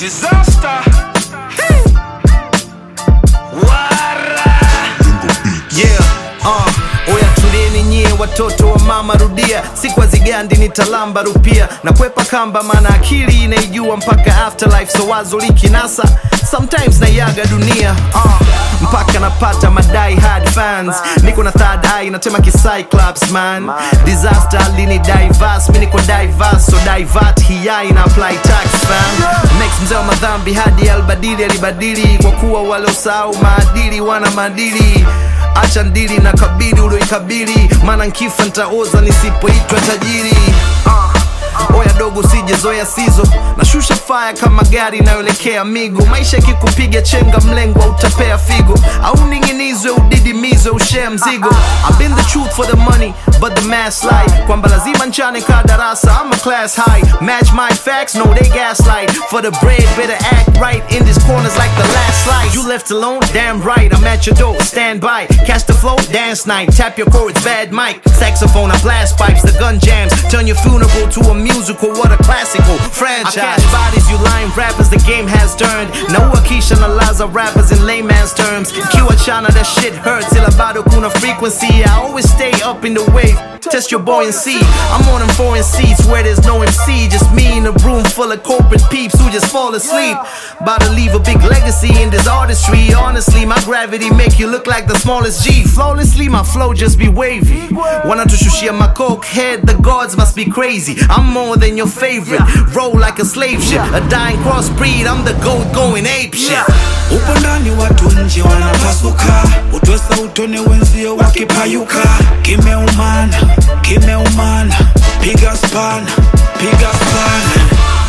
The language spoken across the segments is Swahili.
Disaster. Wara. Yeah, uh, oya tulieni nyie watoto wa mama rudia sikwa zigandi ni talamba rupia na kwepa kamba maana akili inaijua mpaka afterlife so wazo likinasa sometimes naiaga dunia uh, mpaka napata madai hard fans niko na third eye natema kicyclops man disaster lini diverse mi niko diverse so divert hiyai na apply tax fam next mzee wa madhambi hadi albadili alibadili kwa kuwa waliosahau maadili wana maadili acha ndili na kabili ulioikabili maana nkifa ntaoza nisipoitwa tajiri uh, oya dogo sijezoya sizo nashusha faya kama gari inayoelekea migo maisha yakikupiga chenga mlengwa utapea figo au ning'inizwe udidimizwe ushee mzigo I've been the truth for the money but the mass lie kwamba lazima nchane ka darasa I'm a class high match my facts no they gaslight for the bread better act right in these corners like the last slice you left alone damn right I'm at your door stand by catch the flow dance night tap your chords bad mic saxophone I blast pipes the gun jams turn your funeral to a musical what a classical franchise I catch bodies you lying rappers the game has turned no Akisha na Laza rappers in layman's terms Kiwa China that shit hurts till bado kuna frequency I always stay up in the wave test your buoyancy I'm on them foreign seats where there's no MC just me in a room full of corporate peeps who just fall asleep about to leave a big legacy in this artistry honestly my gravity make you look like the smallest G flawlessly my flow just be wavy wanatushushia my coke head the gods must be crazy I'm more than your favorite roll like a slave ship a dying crossbreed I'm the goat going ape shit upo ndani watu nje wanapasuka utwesa utone wenzio wakipayuka kimeumana kimeumana piga spana piga spana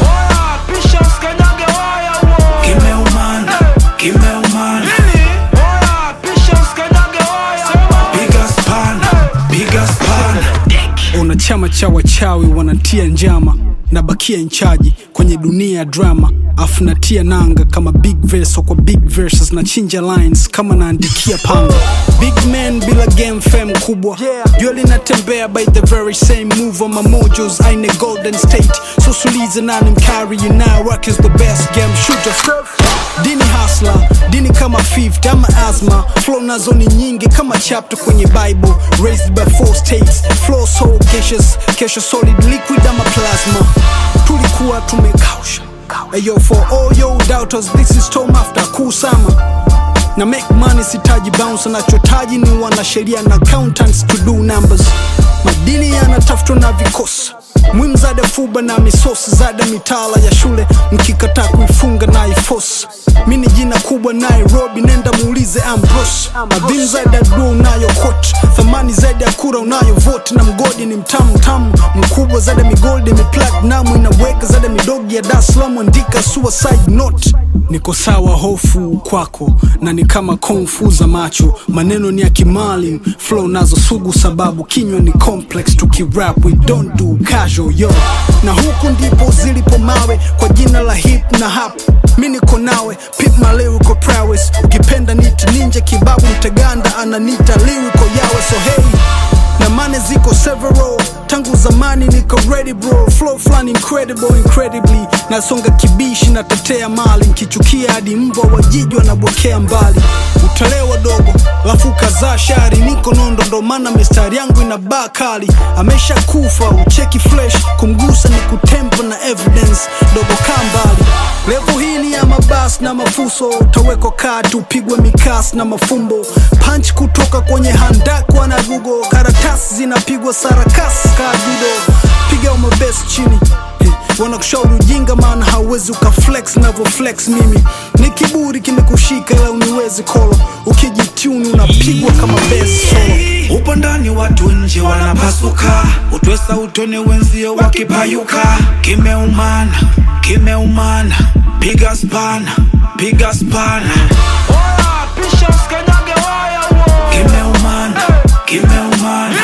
kimeumana kimeumana piga spana piga spana una chama cha wachawi wanatia njama nabakia nchaji kwenye dunia ya drama afu natia nanga kama big verse kwa big verses na chinja lines kama naandikia panga big man bila game fame kubwa jua linatembea by the very same move on my mojos aine golden state so sulize nani mkari you now rock is the best game shooter dini hasla dini kama fifth ama asma flow nazo ni nyingi kama chapter kwenye bible raised by four states flow so gaseous kesho solid liquid ama plasma tulikuwa tumekausha Ayo for all yo doubters this is Tom after kusama na make money sitaji bounce nachotaji ni wanasheria na accountants to do numbers madini yanatafutwa na vikosi mwimu zada fuba na misosi zada mitala ya shule mkikataa kuifunga na ifos mi ni jina kubwa nairobi nenda muulize ambros adhimu zaidi ya dua unayo kot thamani zaidi ya kura unayo vote na mgodi ni mtamu tamu mkubwa zaidi ya migoldi miplatinum inaweka zaidi ya midogi ya dar es salaam andika suicide note niko sawa hofu kwako na ni kama konfu za macho maneno ni ya kimali flow nazo sugu sababu kinywa ni complex tukirap we don't do casual yo na huku ndipo zilipo mawe kwa jina la hip na hap mi niko nawe pip my lyrical prowess ukipenda nit ninja kibabu mteganda ananita lyrical yawe so hey na mane ziko several tangu zamani niko ready bro flow flani incredible incredibly nasonga kibishi natetea mali nkichukia hadi mbwa wajiji wanabwekea mbali utalewa dogo lafu kazaa shari niko nondo ndo maana mistari yangu ina baa kali amesha kufa ucheki flesh kumgusa ni kutempa na evidence dogo kaa mbali levo hii ni ya mabas na mafuso utawekwa kati upigwe mikas na mafumbo punch kutoka kwenye handakwa na gugo karatasi zinapigwa sarakas kadudo piga umabes chini Eh, wanakushauri ujinga maana hauwezi ukaflex navyoflex mimi ni kiburi kimekushika ila uniwezi kolo ukijituni unapigwa kama bes solo upo ndani watu nje wanapasuka utwesa utone wenzio wakipayuka kimeumana kimeumana piga spana piga spana kimeumana kimeumana